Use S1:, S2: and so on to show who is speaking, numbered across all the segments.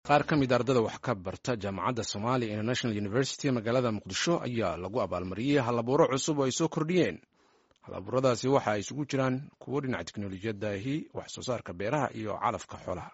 S1: qaar ka mid a ardada wax ka barta jaamacadda somalia international university magaalada muqdisho ayaa lagu abaalmariyey halabuuro cusub oo ay soo kordhiyeen halabuuradaasi waxa ay isugu jiraan kuwo dhinaca teknolojiyadahi wax soo saarka beeraha iyo calafka xoolaha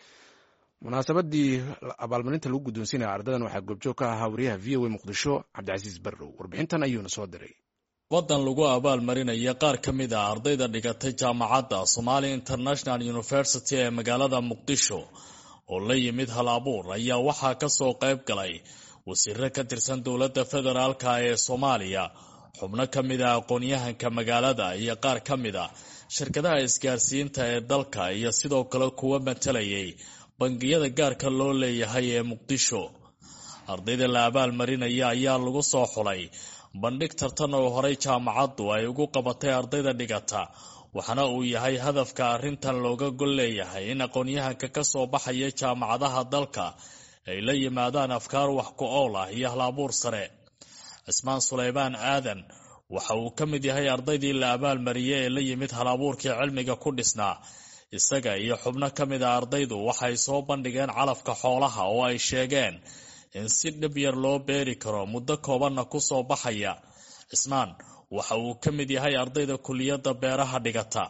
S1: munaasabadii abaalmarinta lagu guddoonsiinaya ardadan waxaa goobjoog ka ahaa wariyaha v o a muqdisho cabdicasiis barrow warbixintan ayuuna soo diray
S2: waddan lagu abaalmarinaya qaar ka mid a ardayda dhigatay jaamacadda somalia international university ee magaalada muqdisho oo la yimid hal abuur ayaa waxaa ka soo qayb galay wasiiro ka tirsan dowladda federaalka ee soomaaliya xubno ka mid a aqoon-yahanka magaalada iyo qaar ka mid a shirkadaha isgaarsiinta ee dalka iyo sidoo kale kuwa matalayay bangiyada gaarka loo leeyahay ee muqdisho ardayda la abaalmarinaya ayaa lagu soo xulay bandhig tartan oo horey jaamacaddu ay ugu qabatay ardayda dhigata waxaana uu yahay hadafka arrintan looga gol leeyahay in aqoon-yahanka ka soo baxaya jaamacadaha dalka ay la yimaadaan afkaar wax ku ool ah iyo hal-abuur sare cismaan suleymaan aadan waxa uu ka mid yahay ardaydii la abaalmariyey ee la yimid hal-abuurkii cilmiga ku dhisnaa isaga iyo xubno ka mid a ardaydu waxay soo bandhigeen calafka xoolaha oo ay sheegeen in si dhib yar loo beeri karo muddo koobanna ku soo baxaya cismaan waxa uu ka mid yahay ardayda kuliyadda beeraha dhigata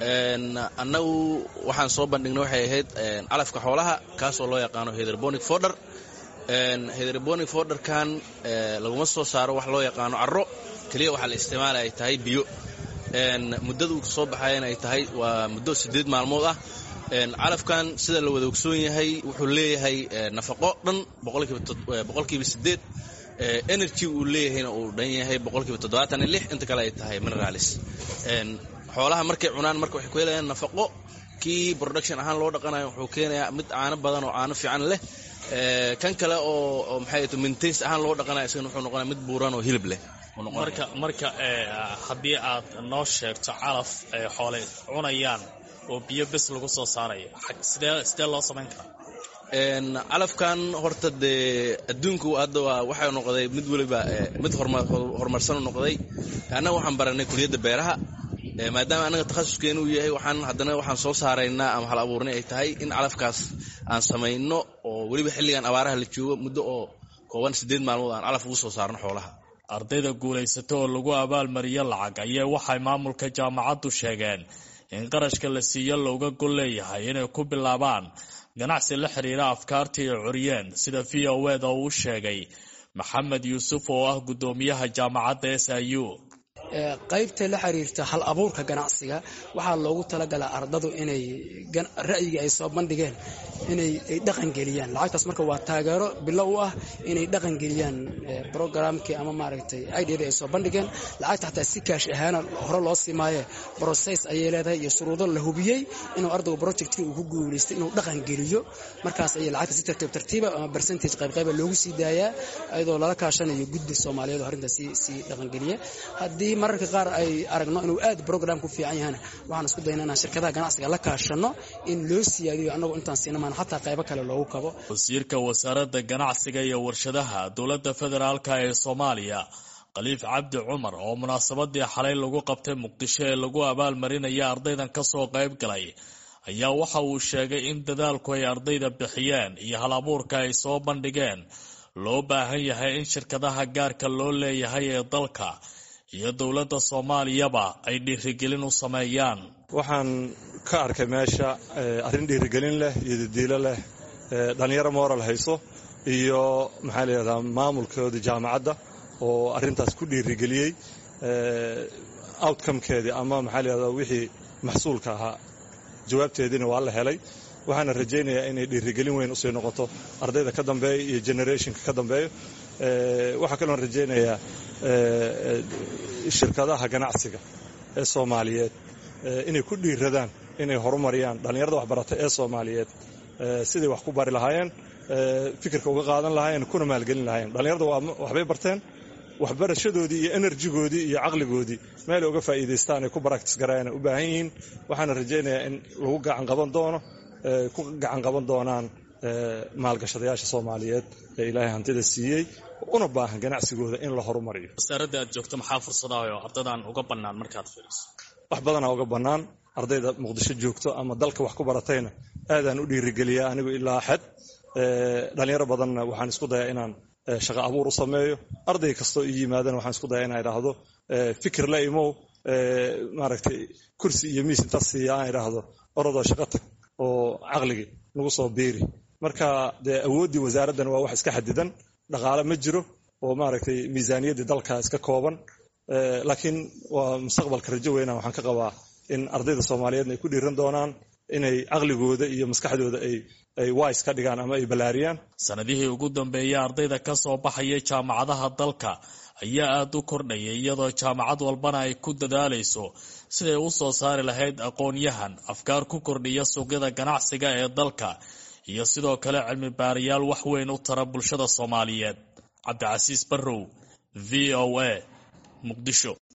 S3: annagu waxaan soo bandhignay waxay ahayd calafka xoolaha kaasoo loo yaqaano hederbonic forder hederbonic forderkan laguma soo saaro wax loo yaqaano caro keliya waxaa la isticmaala ay tahay biyo muddada uu soo baxayan ay tahay waa muddo siddeed maalmood ah calafkan sida la wada ogsoon yahay wuxuu leeyahay nafaqo dhan boqolkiiba siddeed energy uu leeyahayna uu dhan yahay boqolkiiba toddobaatan iyo lix inta kale ay tahay mineralis xoolaha markay cunaan marka waxay ku helayaan nafaqo kii production ahaan loo dhaqanayo wuxuu keenayaa mid caano badan oo caano fiican leh kan kale oo maxay to maintains ahaan loo dhaqanaya isagana wuxuu noqonaya mid buuran oo hilib leh
S2: marka marka haddii aad noo sheegto calaf ay xoole cunayaan oo biyo bes lagu soo saarayo sidee sidee loo samayn karaa
S3: calafkan horta dee adduunku hadda waxay noqday mid weliba mid horumarsan noqday annaga waxaan baranay kuliyadda beeraha maadaama annaga takhasuskeenu uu yahay waxaan haddana waxaan soo saaraynaa ama hal abuurnay ay tahay in calafkaas aan samayno oo weliba xilligan abaaraha la joogo muddo oo kooban siddeed maalmood aan calaf ugu soo saarno xoolaha
S2: ardayda guulaysato oo lagu abaalmariyo lacag ayaa waxay maamulka jaamacaddu sheegeen in qarashka la siiyo looga gol leeyahay inay ku bilaabaan ganacsi la xiriira afkaartii ay curiyeen sida v o eda uu sheegay maxamed yuusuf oo ah guddoomiyaha jaamacadda s i u
S4: qaybta la xiriirta hal abuurka ganacsiga waxaa loogu talagalaa ardadu inay ra'yiga ay soo bandhigeen inay dhaqangeliyaan lacagtaas marka waa taageero bilo u ah inay dhaqangeliyaan brograamkii ama maaragtay idada ay soo bandhigeen lacagta xataa si kaash ahaana hore loo simaaye brocess ayay leedahay iyo shuruudo la hubiyey inuu ardaygu projectkii uu ku guulaystay inuu dhaqangeliyo markaas ayay lacagta si tartiib tartiiba ama percentage qaybqayba loogu sii daayaa iyadoo lala kaashanayo guddi soomaaliyeed oo arrintaas sii dhaqangeliya haddii mararka qaar ay aragno inuu aad brogram ku fiican yahana waxaan isku dayna inaan shirkadaha ganacsiga la kaashano in loo siyaadiyo annagu intaan siinamaan xataa qaybo kale loogu kabo
S2: wasiirka wasaaradda ganacsiga iyo warshadaha dowladda federaalka ee soomaaliya khaliif cabdi cumar oo munaasabadii xalay lagu qabtay muqdisho ee lagu abaalmarinaya ardaydan ka soo qayb galay ayaa waxa uu sheegay in dadaalku ay ardayda bixiyeen iyo hal abuurka ay soo bandhigeen loo baahan yahay in shirkadaha gaarka loo leeyahay ee dalka iyo dowladda soomaaliyaba ay dhiirigelin u sameeyaan
S5: waxaan ka arkay meesha arrin dhiirigelin leh iyo dadiilo leh dhallinyaro moral hayso iyo maxaa layihahdaa maamulkoodii jaamacadda oo arrintaas ku dhiirigeliyey outcomekeedii ama maxaa layihahdaa wixii maxsuulka ahaa jawaabteediina waa la helay waxaana rajaynayaa inay dhiirigelin weyn usii noqoto ardayda ka dambeeya iyo generationka ka dambeeyo waxaa kaloon rajaynayaa shirkadaha ganacsiga ee soomaaliyeed inay ku dhiiradaan inay horumariyaan dhallinyarada waxbarata ee soomaaliyeed siday wax ku bari lahaayeen fikirka uga qaadan lahaayeen kuna maalgelin lahaayeen dhallinyarada waxbay barteen waxbarashadoodii iyo enerjigoodii iyo caqligoodii meelay uga faa'iidaystaan ay ku baraktis garaayaan u baahan yihiin waxaana rajaynayaa in lagu gacan qaban doono ku gacan qaban doonaan maalgashadayaasha soomaaliyeed ee ilaahay hantida siiyey una baahan ganacsigooda in la horumariyo
S2: wasaaradda aad joogto maxaa fursadaha oo ardadan uga bannaan markaad fiiriso
S5: wax badanaa uga bannaan ardayda muqdisho joogto ama dalka wax ku baratayna aadaan u dhiirigeliyaa anigu ilaa xad dhalinyaro badanna waxaan isku dayaa inaan shaqo abuur u sameeyo arday kastoo ii yimaadana waxaan isku dayaa inaan idhaahdo fikir la imow maaragtay kursi iyo miis intaas siiya aan idhaahdo orodoo shaqo tag oo caqligii nagu soo biiri marka dee awooddii wasaaraddan waa wax iska xadidan dhaqaale ma jiro oo maaragtay miisaaniyaddii dalka iska kooban laakiin waa mustaqbalka rajo weyna waxaan ka qabaa in ardayda soomaaliyeedna ay ku dhiiran doonaan inay caqligooda iyo maskaxdooda ay ay wise ka dhigaan ama ay ballaariyaan
S2: sanadihii ugu dambeeyey ardayda ka soo baxaya jaamacadaha dalka ayaa aada u kordhayay iyadoo jaamacad walbana ay ku dadaalayso siday u soo saari lahayd aqoon-yahan afkaar ku kordhiya suuqyada ganacsiga ee dalka iyo sidoo kale cilmi baarayaal wax weyn u tara bulshada soomaaliyeed cabdicasiis barrow v o a muqdisho